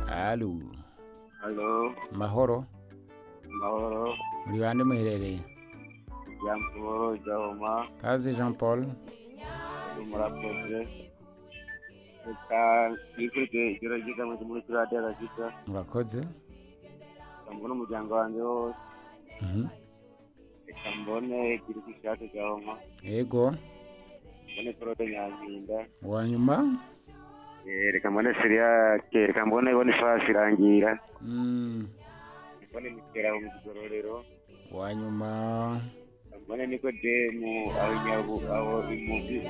halo Halo, mahoro amahoro, muri bande muherereye Jambuhoro, Jahoma, kaze jean paul ndi murakoze. Reka nikurikire ijoro ryiza mwese muri kuri radiyo arakiza, murakoze reka mbone umuryango wanjye wose, Mhm. reka mbone igihugu cyacu Jahoma, yego mbone Claude Nyampinda, uwa nyuma eh, reka mbone Siriake, reka mbone Boniface Rangira, Mm. mbone Miteraho mu Kigororero, uwa nyuma mbone Nikodemu aho Nyabu aho Imubi